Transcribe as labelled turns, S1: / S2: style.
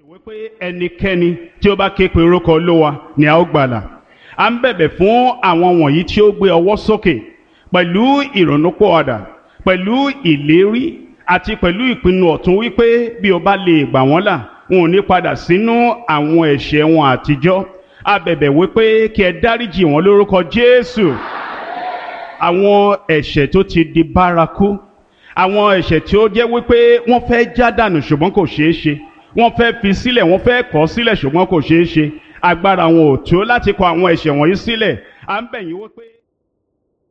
S1: wípé ẹnikẹ́ni tí ó bá ké pe orúkọ olówa ni a ó gbàlà à ń bẹ̀bẹ̀ fún àwọn wọ̀nyí tí ó gbé ọwọ́ sókè pẹ̀lú ìrònúpọ̀ọ̀dà pẹ̀lú ìlérí àti pẹ̀lú ìpinnu ọ̀tún wípé bí o bá lè gbà wọ́n là wọn ò ní padà sínú àwọn ẹ̀ṣẹ̀ wọn àtijọ́ a bẹ̀bẹ̀ wípé kí ẹ dáríjì wọn lórúkọ Jésù àwọn ẹ̀ṣẹ̀ tó ti di bárakú àwọn ẹ̀ṣẹ̀ tí ó jẹ́ wípé wọ́n fẹ́ já dànù ṣùgbọ́n kò ṣeé ṣe wọ́n fẹ́ fi sílẹ̀ wọ́n fẹ́ kọ̀ sílẹ̀ ṣùgbọ́n kò ṣeé ṣe agbára wọn ò tó láti kọ̀ àwọn ẹ̀ṣẹ̀ wọ̀nyí sílẹ̀ à ń bẹ̀ yín wípé.